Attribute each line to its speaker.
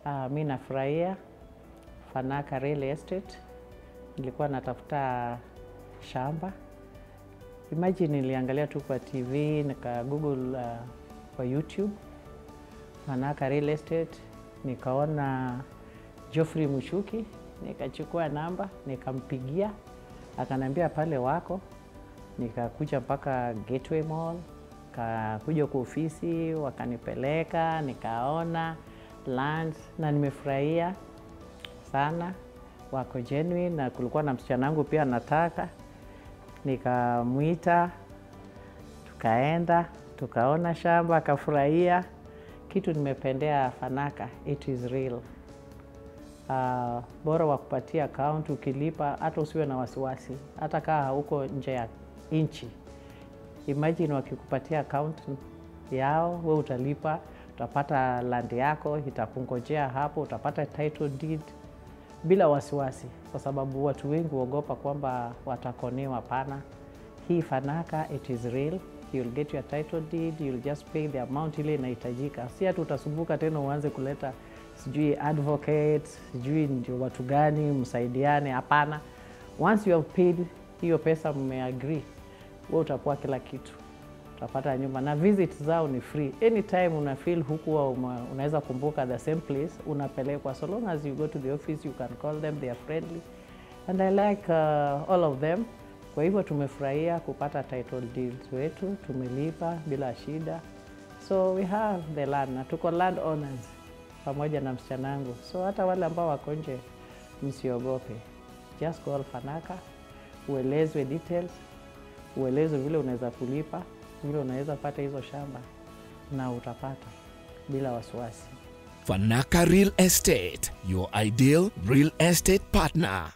Speaker 1: Uh, mi nafurahia Fanaka Real Estate. Nilikuwa natafuta shamba. Imagine niliangalia tu kwa TV nika Google uh, kwa YouTube Fanaka Real Estate, nikaona Geoffrey Mushuki, nikachukua namba nikampigia, akaniambia pale wako. Nikakuja mpaka Gateway Mall, kakuja kwa ofisi, wakanipeleka nikaona land na nimefurahia sana, wako genuine, na kulikuwa na msichana wangu pia nataka, nikamwita tukaenda tukaona shamba, akafurahia. Kitu nimependea Fanaka, it is real. Uh, bora wakupatia account ukilipa, hata usiwe na wasiwasi, hata kaa hauko nje ya nchi. Imagine wakikupatia account yao, we utalipa, utapata land yako itakungojea hapo, utapata title deed bila wasiwasi, kwa sababu watu wengi huogopa kwamba watakonewa. Pana hii Fanaka, it is real you'll get your title deed, you'll just pay the amount ile inahitajika. Si hata utasumbuka tena uanze kuleta sijui advocate sijui ndio watu gani msaidiane. Hapana, once you have paid hiyo pesa, mmeagree, wewe utakuwa kila kitu, utapata nyumba na visit zao ni free anytime. Una feel hukuwa unaweza kumbuka the same place, unapelekwa so long as you go to the office you can call them, they are friendly and I like uh, all of them. Kwa hivyo tumefurahia kupata title deeds wetu, tumelipa bila shida, so we have the land na tuko land owners pamoja na msichana wangu, so hata wale ambao wako nje msiogope, just call Fanaka, uelezwe details, uelezwe vile unaweza kulipa, vile unaweza pata hizo shamba na utapata bila wasiwasi.
Speaker 2: Fanaka Real Estate, your ideal real estate partner.